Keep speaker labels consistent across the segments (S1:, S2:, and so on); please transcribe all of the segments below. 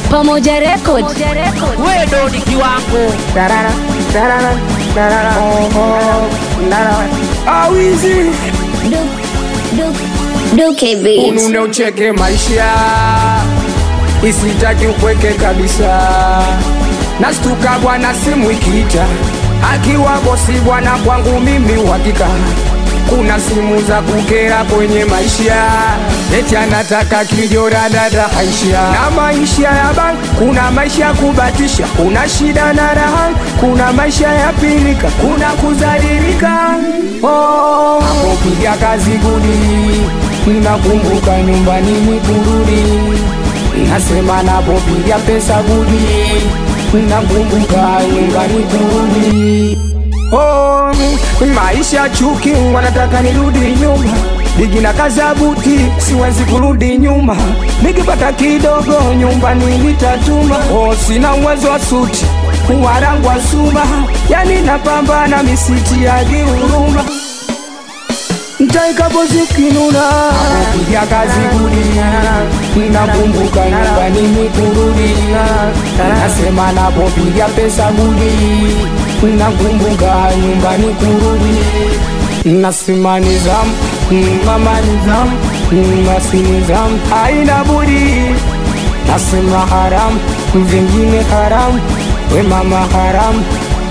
S1: Pamoja Record.
S2: wewe ndo ni kiwango
S3: Tarara, tarara, tarara, oh, oh, tarara. Awizi
S1: Duke Beats.
S3: unune ucheke maisha isitaki ukweke kabisa nastuka bwana simu ikiita akiwa bosi bwana kwangu mimi uhakika kuna simu za kukera kwenye maisha eti anataka kijora dada haisha na maisha ya bank kuna maisha ya kubatisha kuna shida na raha kuna maisha ya pilika kuna kuzalilika oh, hapo piga kazi gudi nakumbuka nyumbani ni kurudi nasema napopiga pesa gudi nakumbuka nyumbani kurudi oh, maisha chuki wanataka nirudi nyuma Bigi na kazi ya buti siwezi kurudi nyuma nikipata kidogo nyumbani nitatuma oh, sina uwezo wa suti warangwa suma yani napambana misiti ya huruma ntaikapozikinuna kupiga kazi gudi nakumbuka nyumbani nikurudi nasema napopiga pesa gudi nakumbuka nyumbani kurudi nasema nizamu mama nizamu nasi nizamu haina budi nasema haramu vingine haramu we mama haramu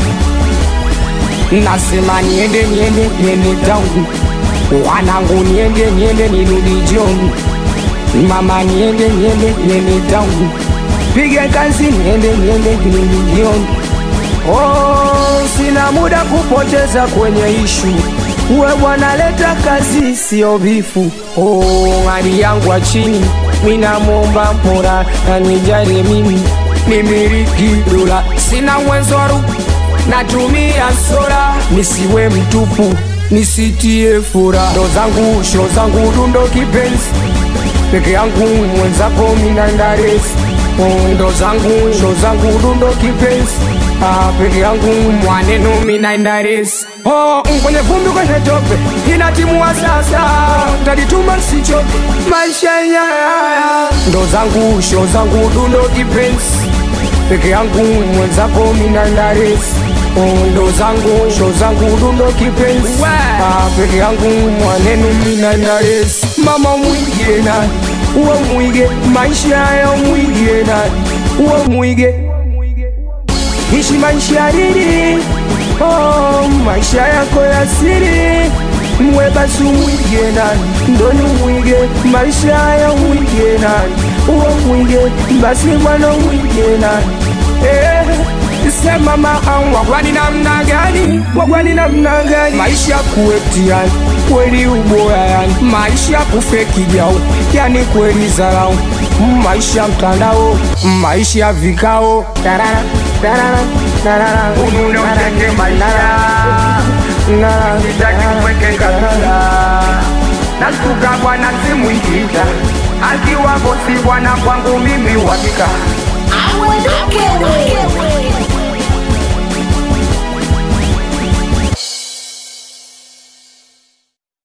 S3: nasema niende niende niende tangu wanangu niende niende nirudi jioni mama niende niende niende tangu piga kazi niende niende nirudi jioni oh, sina muda kupoteza kwenye ishu uwe bwana leta kazi sio bifu oh, hali yangu wa chini minamwomba mora nanijali mimi nimiliki dola sina uwezoru natumia sola nisiwe mtupu nisitie fura ndo zangu sho zangu dundo kipenzi peke yangu mwenzako minandaresi ndo zangu sho zangu dundo kipenzi Ah, peke yangu mwaneno minaendaresi oh, kwenye vumbi kwenye tope inatimua sasa tajituma sichoke maisha yaya ndo zangu sho zangu dundo kipenzi peke yangu mwenzako minaendaresi ndo zangu sho zangu dundo kipenzi ah, peke yangu mwanenu minaendaresi mama mwige nani uwe mwige maisha ya mwige nani uwe mwige ishi maisha riri oh, maisha yako ya siri mwe basi umwige nani ndoni umwige maisha ya umwige nani uwe mwige basi mwana umwige nani eh, sema maam wagwani namna gani wagwani namna gani maisha kuetiani kweli uboya yani maisha kufeki jau yani kweli zarau maisha mtandao maisha vikao tarara tarara tarara
S2: unune ucheke maisha sitaki ukweke kabisa nastuka bwana simu ikiita akiwa bosi bwana kwangu mimi uhakika
S1: Duke Beats.